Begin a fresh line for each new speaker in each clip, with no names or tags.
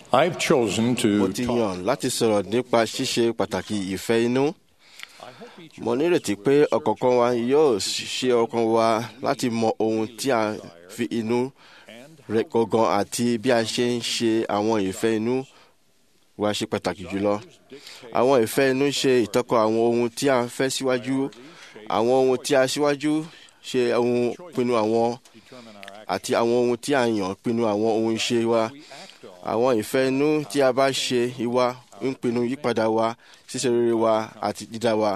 I've chosen
mo
to
ti
talk.
yàn láti sọ̀rọ̀ nípa ṣíṣe pàtàkì ìfẹ́ inú. mo nírètí pé ọ̀kọ̀ọ̀kan wa yóò ṣe ọkàn wa láti mọ ohun tí a fi inú rẹ̀ gangan àti bí a ṣe ń ṣe àwọn ìfẹ́ inú wa ṣe pàtàkì jùlọ. àwọn ìfẹ́ inú ṣe ìtọ́kọ̀ àwọn ohun tí a fẹ́ síwájú àwọn ohun tí a síwájú ṣe ohun pinnu àwọn àti àwọn ohun tí a yàn pinnu àwọn ohun ṣe wa àwọn ìfẹ́ inú tí a bá ṣe ìwà ń pinnu yípadà wa ṣíṣe rere wa àti dídá wa.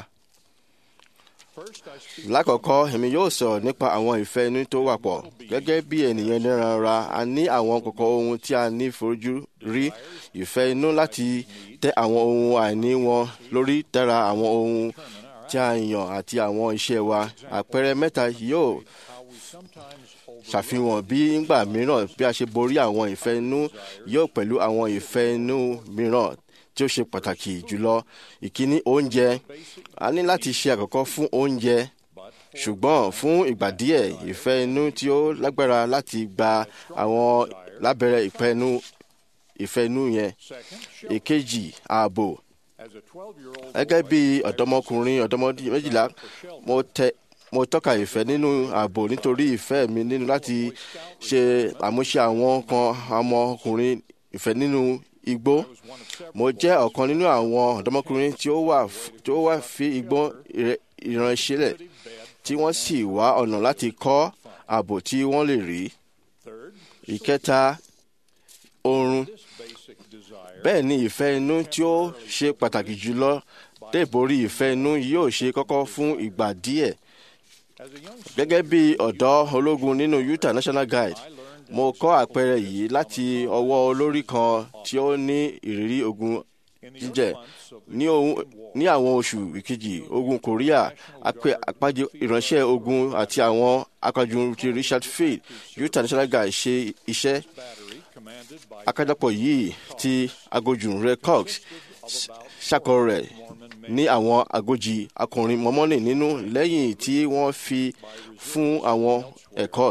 lákọ̀ọ́kọ́ èmi yóò sọ̀rọ̀ nípa àwọn ìfẹ́ inú tó wà pọ̀ gẹ́gẹ́ bí ènìyàn ẹlẹ́ran ara a ní àwọn kọ̀kọ̀ ohun tí a ní fojú rí ìfẹ́ inú láti tẹ àwọn ohun àìní wọn lórí dára àwọn ohun tí a yàn àti àwọn iṣẹ́ wa àpẹẹrẹ mẹ́ta yóò ṣàfihàn bí ńgbà mìíràn bí a ṣe borí àwọn ìfẹ́ inú yóò pẹ̀lú àwọn ìfẹ́ inú mìíràn tí ó ṣe pàtàkì jùlọ ìkíní oúnjẹ a ní láti ṣe àkọ́kọ́ fún oúnjẹ ṣùgbọ́n fún ìgbà díẹ̀ ìfẹ́ inú tí ó lágbára láti gba àwọn lábẹ́rẹ́ ìfẹ́ inú ìfẹ́ inú yẹn èkejì ààbò gẹ́gẹ́ bí ọ̀dọ́mọkùnrin ọ̀dọ́mọdé méjìlá mo tẹ mo tọ́ka ìfẹ́ nínú ààbò nítorí ìfẹ́ mi nínú láti ṣe àmúṣe àwọn kan ọmọkùnrin ìfẹ́ nínú igbó mo jẹ́ ọ̀kan nínú àwọn ọ̀dọ́mọkùnrin tí ó wà tí ó wà fi igbó ìránṣẹ́lẹ̀ tí wọ́n sì wá ọ̀nà láti kọ́ ààbò tí wọ́n lè rí. ìkẹta oorun bẹ́ẹ̀ ni ìfẹ́ inú tí ó ṣe pàtàkì jùlọ débòrí ìfẹ́ inú yóò ṣe kọ́kọ́ fún ìgbà díẹ̀ gẹ́gẹ́ bí ọ̀dọ́ ológun nínú Utah National Guide mo kọ́ àpẹẹrẹ yìí láti ọwọ́ olórí kan tí ó ní ìrírí ogun jíjẹ ní ohun ní àwọn oṣù ìkejì ogun Korea àpàjẹ ìránṣẹ́ ogun àti àwọn akọ̀jù ti Richard Field Utah National Guide ṣe iṣẹ́ akájọpọ̀ yìí ti agojú rẹ Cox ṣàkọ rẹ̀ ní àwọn agójì akọrin mọ́mọ́nì nínú lẹ́yìn tí wọ́n fi fún àwọn ẹ̀kọ́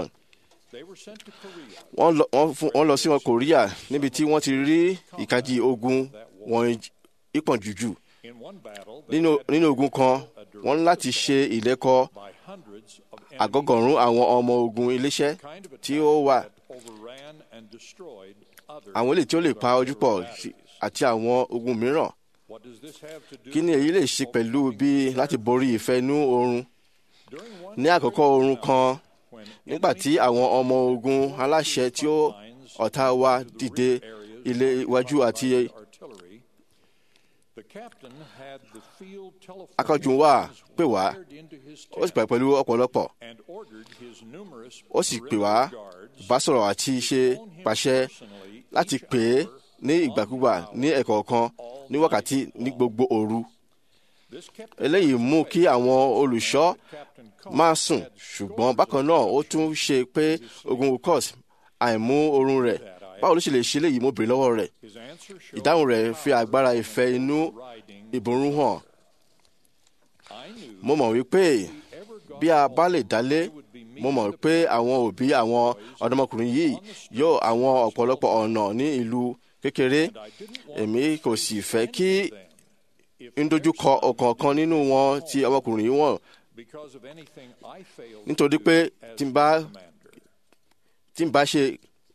wọ́n lọ sí wọn Korea níbi tí wọ́n ti rí ìkajì ogun wọn ìpọ̀n jùjù nínú ogun kan wọ́n láti ṣe ìlẹ́kọ̀ àgọ́gọ̀rún àwọn ọmọ ogun iléeṣẹ́ tí ó wà àwọn eléyìí tí ó lè pa ojú pọ̀ àti àwọn ogun mìíràn kí ni èyí lè ṣe pẹ̀lú bí láti borí ìfẹ́ inú oorun ní àkọ́kọ́ oorun kan nígbà tí àwọn ọmọ ogun aláṣẹ tí ó ọ̀tá wa dìde ilé iwájú àti akọ́jú wa pè wá ó sì pè pẹ̀lú ọ̀pọ̀lọpọ̀ ó sì pè wá bá sọ̀rọ̀ àti ṣe pàṣẹ láti pè é ní ìgbàkúgbà ní ẹ̀kọ̀ọ̀kan ní wákàtí ní gbogbo òru. eléyìí mú kí àwọn olùṣọ́ máa sùn ṣùgbọ́n bákan náà ó tún ṣe pé ogun ukos àìmú oorun rẹ̀ báwo ló ṣe lè ṣe léyìí mo bèrè lọ́wọ́ rẹ̀ ìdáhùn rẹ̀ fi agbára ìfẹ́ inú ìbòrún hàn. mo mọ̀ wípé bí a bá lè dálé mo mọ̀ pé àwọn òbí àwọn ọ̀dọ́mọkùnrin yìí yóò àwọn ọ̀pọ̀lọpọ̀ ọ̀nà ní ìlú kékeré èmi kò sì fẹ́ kí n dojúkọ ọ̀kọ̀ọ̀kan nínú wọn tí ọmọkùnrin yìí wọ̀n nítorí pé tí n bá tí n bá ṣe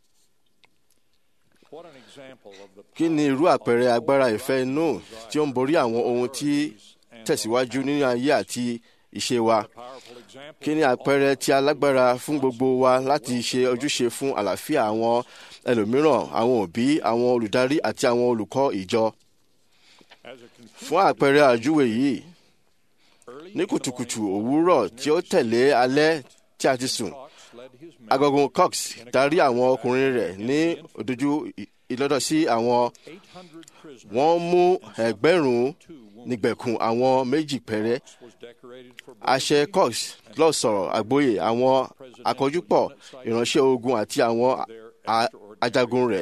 kí ni irú àpẹẹrẹ agbára ìfẹ́ inú tí ó ń borí àwọn ohun tí tẹ̀síwájú nínú ayé àti ìṣe wa kí ni àpẹẹrẹ tí alágbára fún gbogbo wa láti ṣe ojúṣe fún àlàáfíà àwọn ẹlòmíràn àwọn òbí àwọn olùdarí àti àwọn olùkọ́ ìjọ. fún àpẹẹrẹ àjúwe yìí ní kùtùkùtù òwúrọ̀ tí ó tẹ̀lé alẹ́ tí a ti sùn agogun Cox darí àwọn ọkùnrin rẹ̀ ní òdojú ìlọ́dọ̀ sí àwọn wọ́n mú ẹgbẹ̀rún nígbẹ̀kùn àwọn méjì péré àṣẹ Cox lọ sọ̀rọ̀ àgbóyè àwọn àkójúpọ̀ ìránṣẹ́ ogun àti àwọn ajagun rẹ̀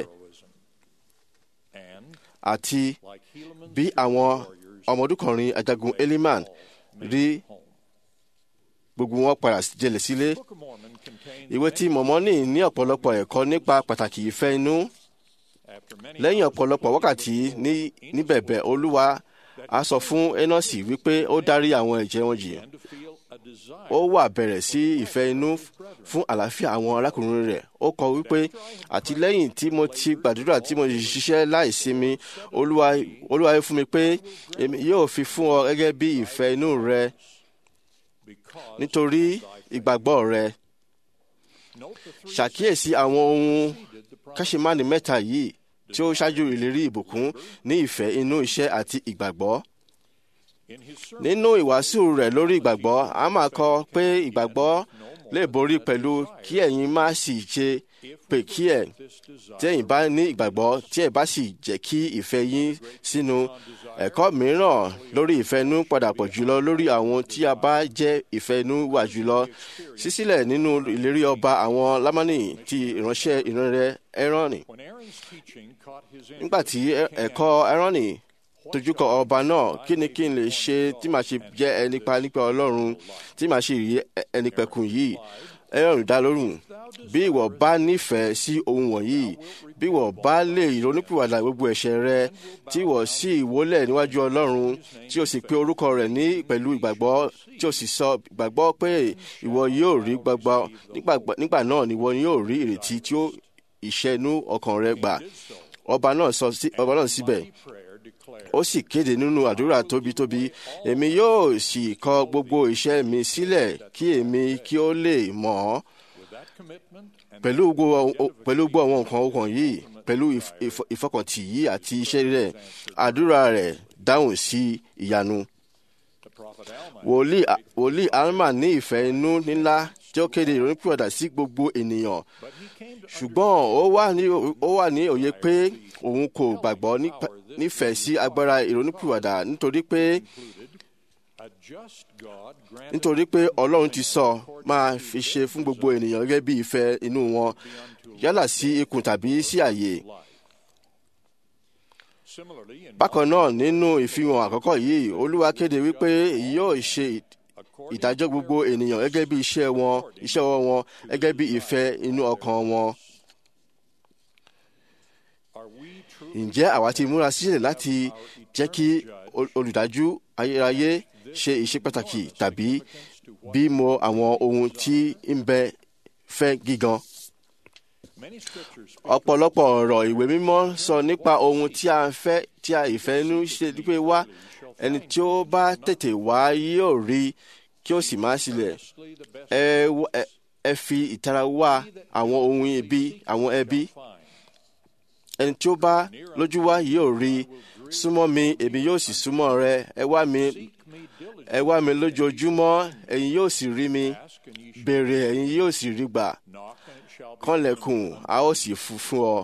àti bí àwọn ọmọdúnkọrin ajagun Eliman rí gbogbo wọn padà jẹlẹ̀ sílé. ìwé tí Mọ̀mọ́nì ní ọ̀pọ̀lọpọ̀ ẹ̀kọ́ nípa pàtàkì ìfẹ́ inú lẹ́yìn ọ̀pọ̀lọpọ̀ wákàtí ní níbẹ̀bẹ̀ olúwa a sọ fún enosi wípé ó dárí àwọn ẹ̀jẹ̀ wọn jì ó wà bẹ̀rẹ̀ sí ìfẹ́ inú fún àlàáfíà àwọn arákùnrin rẹ̀ ó kọ wípé àti lẹ́yìn tí mo ti gbàdúrà tí mo ṣiṣẹ́ láìsinmi olúwa olúwa wí fún mi pé èmi yóò fi fún ọ gẹ́gẹ́ bí ìfẹ́ inú rẹ nítorí ìgbàgbọ́ rẹ ṣàkíyèsí àwọn ohun káṣímánì mẹ́ta yìí tí ó ṣáájú ìlérí ìbùkún ní ìfẹ́ inú iṣẹ́ àti ìgbàgbọ́ nínú ìwàásù rẹ̀ lórí ìgbàgbọ́ a máa kọ pé ìgbàgbọ́ lè borí pẹ̀lú kí ẹ̀yin má sì ṣe pé kí ẹ̀ tí ẹ̀yin bá ní ìgbàgbọ́ tí ẹ̀ bá sì jẹ́ kí ìfẹ́ yín sínú ẹ̀kọ́ mìíràn lórí ìfẹ́nú padà pọ̀ jùlọ lórí àwọn tí a bá jẹ́ ìfẹ́nú wà jùlọ sísílẹ̀ nínú ìlérí ọba àwọn lámánì ti ìránṣẹ́ ìránṣẹ́ ẹrọ́nì nígbà tí ẹ̀kọ́ ẹrọ́nì tojúkọ ọba náà kí ni kí n lè ṣe tí màá ṣe jẹ́ ẹni pa nípa ọlọ́run tí màá ṣe rí ẹni pẹ̀kun yìí ẹrọ̀rùn dá lórùn bí ìwọ bá nífẹ̀ẹ́ sí ohun wọ̀nyí bí ìwọ bá lè ronúpìwàdà gbogbo ẹ̀ṣẹ̀ rẹ tí ìwọ sì wólẹ̀ níwájú ọlọ́run tí o sì pe orúkọ rẹ̀ ní pẹ̀lú ìgbàgbọ́ tí o sì sọ ìgbàgbọ́ pé ìwọ yóò rí gbàgbọ́ nígbà náà ni ìwọ yóò rí ìrètí tí ó ìṣẹ́nu ọkàn rẹ gbà ọba náà sọ ọba náà síbẹ̀ ó sì kéde nínú àdúrà tóbitóbi èmi yóò sì kọ gbogbo iṣẹ́ mi sílẹ̀ kí èmi kí ó lè mọ̀ ọ́ pẹ̀lú gbogbo àwọn nǹkan ọkàn yìí pẹ̀lú ìfọkàntì yìí àti iṣẹ́ rẹ̀ àdúrà rẹ̀ dáhùn sí ìyanu. wòlíì alma ní ìfẹ́ inú ńlá tí ó kéde ìrònúpìwàdà sí gbogbo ènìyàn ṣùgbọ́n ó wà ní òye pé òun kò gbàgbọ́ nífẹ̀ẹ́ sí agbára ìrònúpìwàdà nítorí pé nítorí pé ọlọ́run ti sọ máa fi ṣe fún gbogbo ènìyàn gẹ́gẹ́ bí ìfẹ́ inú wọn yálà sí ikùn tàbí sí àyè. bákan náà nínú ìfihàn àkọ́kọ́ yìí olúwa kéde wípé yóò ṣe ìdájọ́ gbogbo ènìyàn gẹ́gẹ́ bí iṣẹ́ wọn iṣẹ́ ọwọ́ wọn gẹ́gẹ́ bí ìfẹ́ inú ọkàn wọn. ǹjẹ́ àwa ti múra sílẹ̀ láti jẹ́ kí olùdájú ayérayé ṣe iṣẹ́ pàtàkì tàbí bímọ àwọn ohun tí ń bẹ fẹ́ gígan? ọ̀pọ̀lọpọ̀ ọ̀rọ̀ ìwé mímọ́ sọ nípa ohun tí a fẹ́ tí a ìfẹ́nú ṣe pé wá ẹni tí ó bá tètè wá yóò rí kí ó sì má sílẹ̀ ẹ fi ìtara wá àwọn ohun ibi àwọn ẹbí ẹni tí ó bá lójú wá yóò rí súnmọ́ mi èmi yóò sì súnmọ́ rẹ ẹ wá mi ẹ wá mi lójoojúmọ́ ẹ̀yin yóò sì rí mi béèrè ẹ̀yin yóò sì rí gbà kànlẹ̀kùn a ó sì fún fún ọ.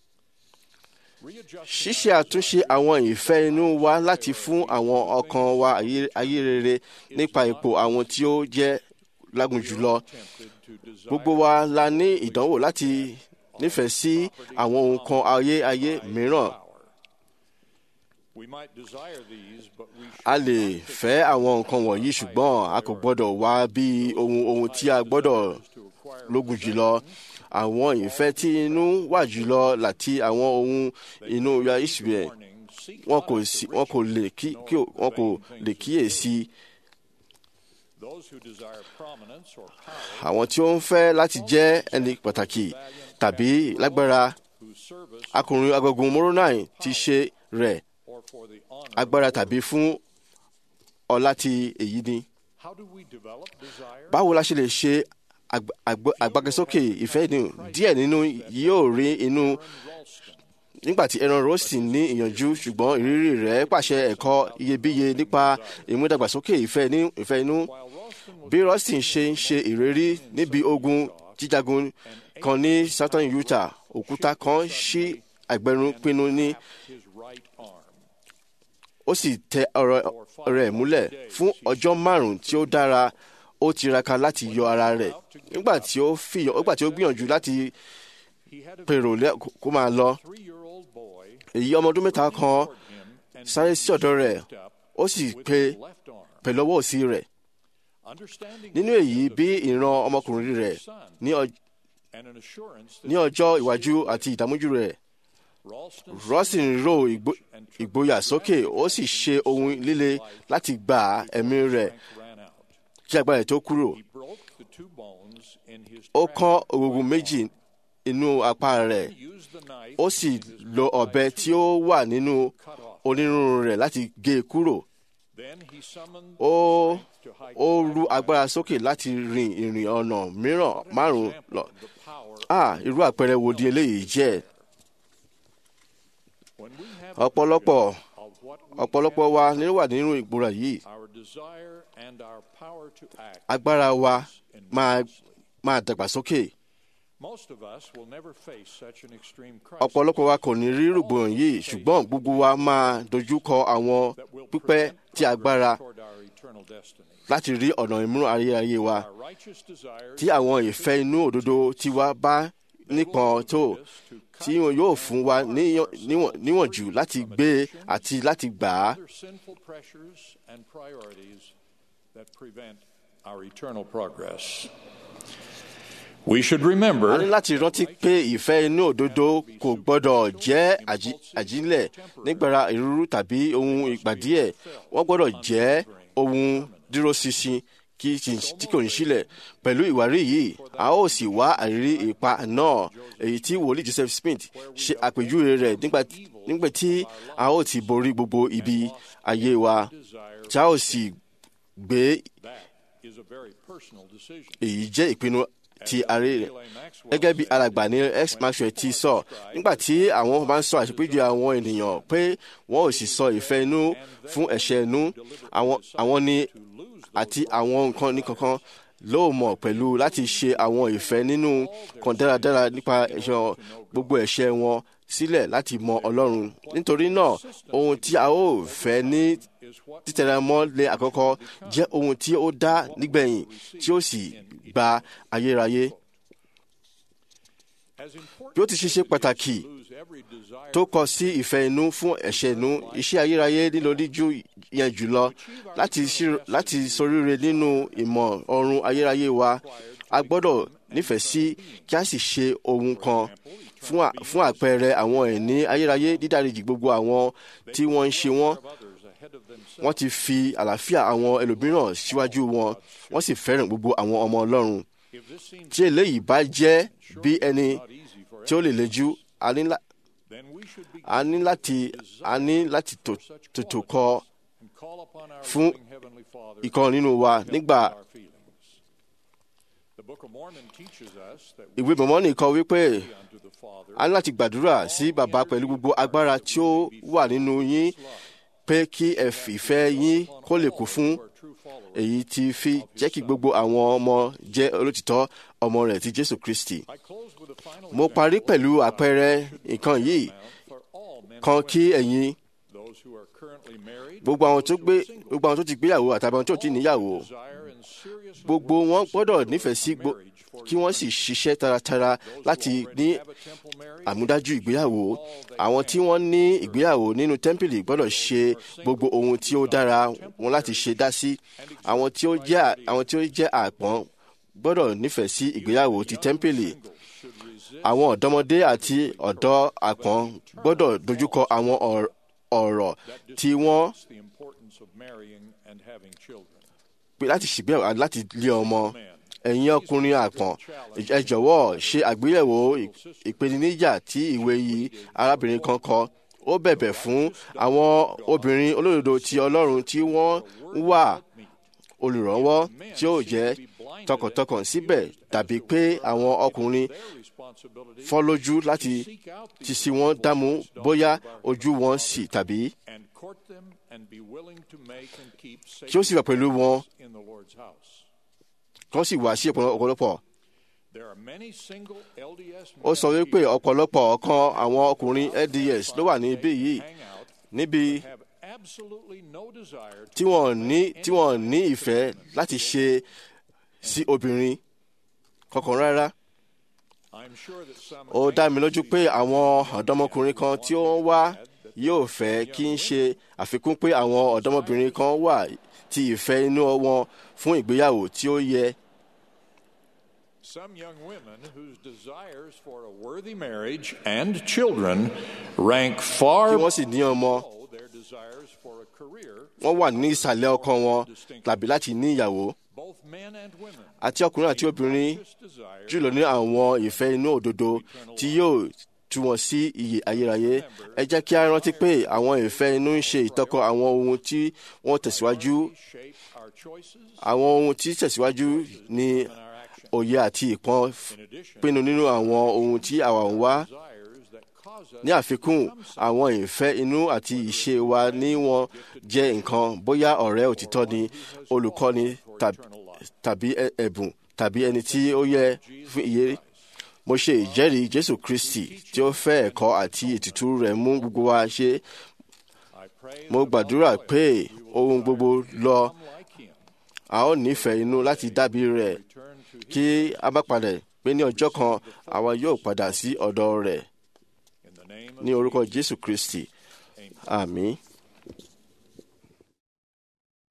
ṣíṣe àtúnṣe àwọn ìfẹ́ inú wa láti fún àwọn ọkàn wa ayé rere nípa ipò àwọn tí ó jẹ́ lágùn jùlọ. gbogbo wa la ní ìdánwò láti nífẹ̀ẹ́ sí àwọn ohun kan ayé ayé mìíràn. a lè fẹ́ àwọn nǹkan wọ̀nyí ṣùgbọ́n a kò gbọ́dọ̀ wá bí ohun ohun tí a gbọ́dọ̀ lógun jùlọ àwọn ìfẹ́ tí inú wà jùlọ láti àwọn ohun inú ya Israel wọn kò sí wọn kò lè kí wọn kò lè kíyèsí. àwọn tí ó ń fẹ́ láti jẹ́ ẹni pàtàkì tàbí lágbára akùnrin agogun Moroni ti ṣe rẹ̀ agbára tàbí fún ọlá ti èyí ni. báwo la ṣe lè ṣe àgbàgbésókè ìfẹ́ inú díẹ̀ nínú yóò rí inú nígbàtí Aaron Rostin ní ìyànjú ṣùgbọ́n ìrírí rẹ̀ pàṣẹ ẹ̀kọ́ iyebíye nípa ìmúdàgbàsókè ìfẹ́ inú bí Rostin ṣe ń ṣe ìrírí níbi ogun jíjagun kan ní Southern Utah òkúta kan ṣí àgbẹ̀rún pinnu ní ó sì tẹ ọ̀rọ̀ rẹ̀ múlẹ̀ fún ọjọ́ márùn-ún tí ó dára ó tiraka láti yọ ara rẹ̀ nígbà tí ó fìyàn nígbà tí ó gbìyànjú láti pèrò kó máa lọ èyí ọmọ ọdún mẹ́ta kan sáré sí ọ̀dọ̀ rẹ̀ ó sì pe pẹ̀lú ọwọ́ òsì rẹ̀ nínú èyí bí ìran ọmọkùnrin rẹ̀ ní ọjọ́ ìwájú àti ìdààmújú rẹ̀
Ralston
Rọ́sìn ro ìgbo- ìgboyà sókè ó sì ṣe ohun líle láti gba ẹ̀mí rẹ̀
ran out.
kí agbára rẹ̀ tó kúrò.
He broke the two bones in his
Ó
track.
kán ògùngùn méjì inú apá rẹ̀
He used the knife
ó sì lo ọ̀bẹ tí ó wà nínú
cut off.
onírúurú rẹ̀ láti gé e kúrò.
Then he summoned
Ó
to hike
ó
five
ru
miles.
agbára sókè láti rin ìrìn ọ̀nà mìíràn márùn-ún lọ.
The power
Ah, irú àpẹẹrẹ wo di eléyìí jẹ́?
when we have
Ọ̀pọ̀lọpọ̀
of what we
ọ̀pọ̀lọpọ̀ wa ní wà nínú ìgbóra yìí.
our desire and our power to act
Agbára wa máa
enormously.
máa dàgbàsókè.
Most of us will never face such an extreme crisis
Ọ̀pọ̀lọpọ̀ wa kò ní rí rògbòdìyàn yìí ṣùgbọ́n gbogbo wa máa dojú kọ àwọn
that will
pípẹ́
prevent
tí agbára
progress toward our eternal destiny.
láti rí ọ̀nà ìmúràn ayérayé wa.
Our righteous desires
Tí àwọn ìfẹ́ inú òdodo tiwa bá nípọn tó tí wọn yóò fún wa níyàn- níwọ̀n- níwọ̀njú láti gbé àti láti gbà á.
other sinful pressures and priorities that prevent our eternal progress. We should
a ní
remember
láti rántí pé ìfẹ́ inú òdodo kò gbọ́dọ̀ jẹ́ àjí- àjílẹ̀ nígbàrá ìrúrú tàbí ohun ìgbà díẹ̀ wọ́n gbọ́dọ̀ jẹ́ ohun dúróṣinṣin kí tí- tí kò ní sílẹ̀ pẹ̀lú ìwárí yìí a ó sì wá àrírí ipa náà èyí tí wòlíì Joseph Smith ṣe àpèjúwe rẹ̀ nígbà nígbà tí a ó ti borí gbogbo ibi ayé wa
desire
tí a ó sì gbé
that is a very personal decision.
èyí jẹ́ ìpinnu ti àárẹ̀ rẹ̀
L.A. Maxwell
gẹ́gẹ́ bí
said,
alàgbà ní x maxwell ti sọ nígbà tí àwọn bá ń sọ àṣepéjọ àwọn ènìyàn pé wọn ò sì sọ ìfẹ́ inú fún ẹ̀ṣẹ̀ inú àwọn àwọn ni àti àwọn nǹkan ní kankan ló mọ̀ pẹ̀lú láti ṣe àwọn ìfẹ́ nínú kan dáradára nípa ẹ̀ṣẹ̀ gbogbo ẹ̀ṣẹ̀ wọn sílẹ̀ láti mọ Ọlọ́run nítorí náà ohun tí a ó fẹ́ ní
is what
títẹ̀rẹ̀mọ́ lé àkọ́kọ́ jẹ́ ohun tí ó dá nígbẹ̀yìn tí ó sì gba ayérayé
as important
bí ó ti ṣe ṣe pàtàkì
to lose every desire
tó kọ sí ìfẹ́ inú fún ẹ̀ṣẹ̀ inú iṣẹ́ ayérayé nílò díjú yẹn jùlọ láti ṣí- láti ṣoríire nínú ìmọ̀ ọ̀run ayérayé wa a gbọ́dọ̀ nífẹ̀ẹ́ sí kí a sì ṣe ohun kan fún à- fún àpẹẹrẹ àwọn ẹ̀ní ayérayé dídáríjì gbogbo àwọn tí wọ́n ń ṣe wọ́n
of others ahead of themselves.
wọ́n ti fi àlàáfíà àwọn ẹlòmíràn síwájú wọn wọ́n sì fẹ́ràn gbogbo àwọn ọmọ Ọlọ́run
If this seems
tí eléyìí bá jẹ́ bí ẹni
not easy for
tí ó lè lejú a ní lá-
then we should begin
a ní láti a ní láti tò- tètò kọ
and call upon our
fún
loving Heavenly Father
ìkan nínú wa
to
nígbà
help with our feelings. The Book of Mormon teaches us that we
ìwé mọ̀mọ́nì kọ wípé
pray unto the Father
a ní láti gbàdúrà sí bàbá pẹ̀lú gbogbo agbára tí ó wà nínú yín pé kí ẹ fi ìfẹ́ yín kó lè kú fún
who are true followers.
èyí tí fi jẹ́ kí gbogbo àwọn ọmọ jẹ́ olótìtọ́ ọmọ rẹ̀ ti Jésù Kristi.
I close with a final
mo parí
example
pẹ̀lú àpẹẹrẹ nǹkan yìí
for all men
kan
and
kí
women,
ẹ̀yin
those who are currently married,
gbogbo àwọn tó
those who
gbé
are single.
gbogbo àwọn tó ti gbéyàwó àtàbí àwọn tó ti níyàwó
Desire and seriously
gbogbo
work
wọn
to
gbọ́dọ̀
secure
nífẹ̀ẹ́ sí
a
gbo-
marriage for
kí wọ́n sì ṣiṣẹ́ taratara
those who
láti
already
ní
have a temple marriage,
àmúdájú ìgbéyàwó
all they
àwọn
can
tí wọ́n ní ìgbéyàwó nínú tẹ́ḿpìlì gbọ́dọ̀ ṣe gbogbo ohun tí ó dára wọn láti ṣe dá sí àwọn tí ó jẹ́ àwọn tí ó jẹ́ àpọ́n gbọ́dọ̀ nífẹ̀ẹ́ sí ìgbéyàwó ti tẹ́ḿpìlì
singles should resist
àwọn ọ̀dọ́mọdé àti ọ̀dọ́ àpọ́n gbọ́dọ̀ dojúkọ àwọn ọ̀r- ọ̀rọ̀ tí wọ́n
It's the importance of marrying and having children.
pé láti ṣègbéyàwó àti láti lé ọmọ
Man,
ẹ̀yin ọkùnrin àpọ̀n ẹ jọ̀wọ́ ṣe àgbéyẹ̀wò ì- ìpèníjà tí ìwé yìí arábìnrin kan kọ ó bẹ̀bẹ̀ fún àwọn obìnrin olódodo ti Ọlọ́run tí wọ́n ń wà olùrànwọ́ tí ó jẹ́ tọkàntọkàn síbẹ̀ tàbí pé àwọn ọkùnrin
their responsibility
fọ́ lójú láti
seek out
ti
these
sí wọn dámú
daughters
bóyá
of our
ojú wọn sì tàbí
and court them and be willing to make and keep
kí ó sì wà pẹ̀lú wọn
in the Lord's house.
kí wọ́n sì wá sí ọ̀pọ̀lọpọ̀.
There are many single LDS
ó sọ
men
wípé ọ̀pọ̀lọpọ̀ ọ̀kan àwọn ọkùnrin LDS ló wà níbí yìí
hang out
níbi
have absolutely no desire to
tí wọ́n ní tí wọ́n ní ìfẹ́ láti ṣe sí obìnrin kankan rárá.
I'm sure that some
ó dá mi lójú pé àwọn ọ̀dọ́mọkùnrin kan tí ó ń wá yóò fẹ́ kí n ṣe àfikún pé àwọn ọ̀dọ́mọbìnrin kan wà tí ìfẹ́ inú wọn fún ìgbéyàwó tí ó yẹ.
Some young women whose desires for a worthy marriage and children rank
kí
far
wọ́n sì ní ọmọ
below their desires for a career.
wọ́n wà ní ìsàlẹ̀ ọkàn wọn tàbí láti ní ìyàwó
Both men and women
àti ọkùnrin àti obìnrin
just desire
jùlọ ní àwọn ìfẹ́ inú òdodo tí yóò tú wọn sí iyè ayérayé ẹ jẹ́ kí a rántí pé àwọn ìfẹ́ inú ń ṣe ìtọ́kọ àwọn ohun tí wọ́n tẹ̀síwájú
shape our choices
àwọn ohun tí tẹ̀síwájú ní
and our actions.
òye àti ìpọ́n
In addition,
pinnu nínú àwọn ohun tí àwa ń wá
desires that cause us
ní àfikún àwọn ìfẹ́ inú àti ìṣe wa ní wọn jẹ́ nǹkan bóyá ọ̀rẹ́ òtítọ́ ni olùkọ́ni tàb- tàbí ẹ- ẹ̀bùn tàbí ẹni tí ó yẹ fún ìyè mo ṣe ìjẹ́rìí jésù kristi tí ó fẹ́ ẹ̀kọ́ àti ètùtù rẹ̀ mú gbogbo wa ṣe
I pray
mo gbàdúrà pé ohun gbogbo lọ
like him
a ó nífẹ̀ẹ́ inú láti dábìí rẹ̀
return to him
kí a bá padà pé ní ọjọ́ kan àwa yóò padà sí ọ̀dọ̀ rẹ̀
in the name of
ní orúkọ jésù kristi àmín.